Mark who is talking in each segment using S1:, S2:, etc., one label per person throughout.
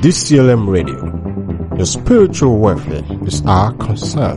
S1: DCLM Radio. Your spiritual welfare is our concern.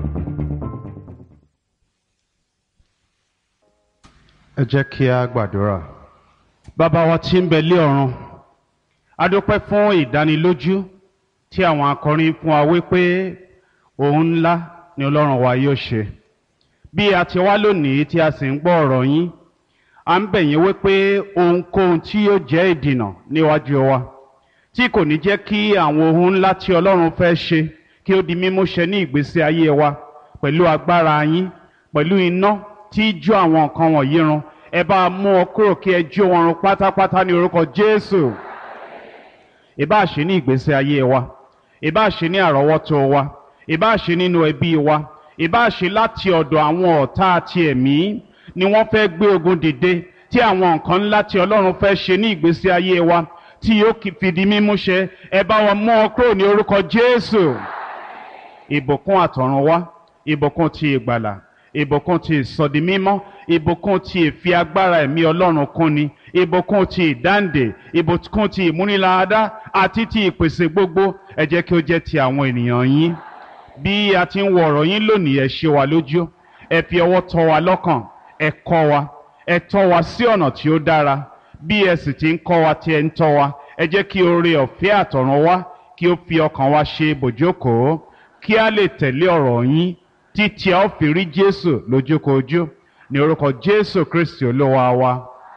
S2: ẹ jẹ́ kí a gbàdúrà. bàbá wa tí ń bẹ lé ọ̀run a dúpẹ́ fún ìdánilójú tí àwọn akọrin fún wa wípé òun ńlá ni ọlọ́run wa yóò ṣe. bí a ti wá lónìí tí a sì ń gbọ́ ọ̀rọ̀ yín à ń bẹ̀ yín wípé ohunkóhun tí yóò jẹ́ ìdìnà níwájú wa tí kò ní jẹ́ kí àwọn ohun ńlá tí ọlọ́run fẹ́ ṣe kí ó di mímúṣẹ ní ìgbésí ayé wa pẹ̀lú agbára yín pẹ̀lú iná tí jó àwọn nǹkan wọ̀nyí run ẹ bá a mú ọ kúrò kí ẹ jó wọn run pátápátá ní orúkọ jésù ìbá ṣe ní ìgbésí ayé wa ìbá ṣe ní àrọ́wọ́tó wa ìbá ṣe nínú ẹbí wa ìbá ṣe láti ọ̀dọ̀ àwọn ọ̀tá àti ẹ̀mí ni wọ́n fẹ́ gbé ogun dìde tí àwọn nǹkan ńlá tí ọlọ́run fẹ́ ṣe ní ìgbésí ayé wa tí yóò fìdí mímúṣẹ ẹ bá wọn mú ọ kúrò ní orúkọ jésù ìbùkún àtọ̀run wá ìbùkún ti ìgbàlà ìbùkún ti ìsọdi mímọ́ ìbùkún ti ìfi agbára ẹ̀mí ọlọ́run kúnni ìbùkún ti ìdáǹdè ìbùkún ti ìmúniláadá àti ti ìpèsè gbogbo ẹ jẹ́ kí ó jẹ́ ti àwọn ènìyàn yín bí a ti ń wọ ọ̀rọ̀ yín lónìí ẹ ṣe wa lójú ẹ fi ọwọ́ tọ́ wa lọ́kàn ẹ kọ́ wa ẹ tọ́ wa sí ọ̀nà tí ó dára bí ẹ sì ti ń kọ́ wa tí ẹ ń tọ́ wa ẹ jẹ́ kí oore ọ̀fẹ́ àtọ̀run wá kí ó fi ọkàn wa ṣe bòjókòó kí a lè tẹ̀lé ọ̀rọ̀ yín títí a ó fi rí jésù lójúkojú ní orúkọ jésù kristi olúwa wa.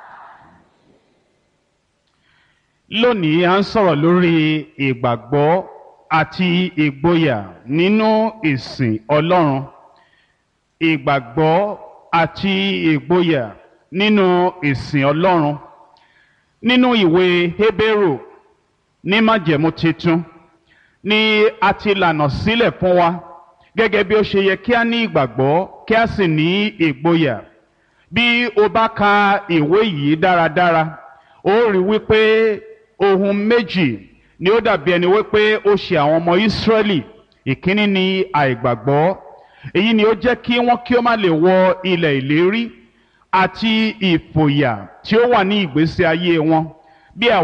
S2: lónìí a ń sọ̀rọ̀ lórí ìgbàgbọ́ àti ìgboyà nínú ìsìn ọlọ́run ìgbàgbọ́ àti ìgboyà nínú ìsìn ọlọ́run nínú ìwé hébérù ní májẹ̀mú titun ni a ti lànà sílẹ̀ fún wa gẹ́gẹ́ bí ó ṣe yẹ kí a ní ìgbàgbọ́ kí a sì ní ìgboyà bí o bá ka ìwé yìí dáradára ó rí wípé ohun méjì ni ó dàbí ẹni wípé ó ṣe àwọn ọmọ ìsírẹ́lì ìkíní ni àìgbàgbọ́ èyí ni ó jẹ́ kí wọ́n kí ó má lè wọ ilẹ̀ ìlérí àti ìfòyà tí ó wà ní ìgbésí ayé wọn bí àwọn.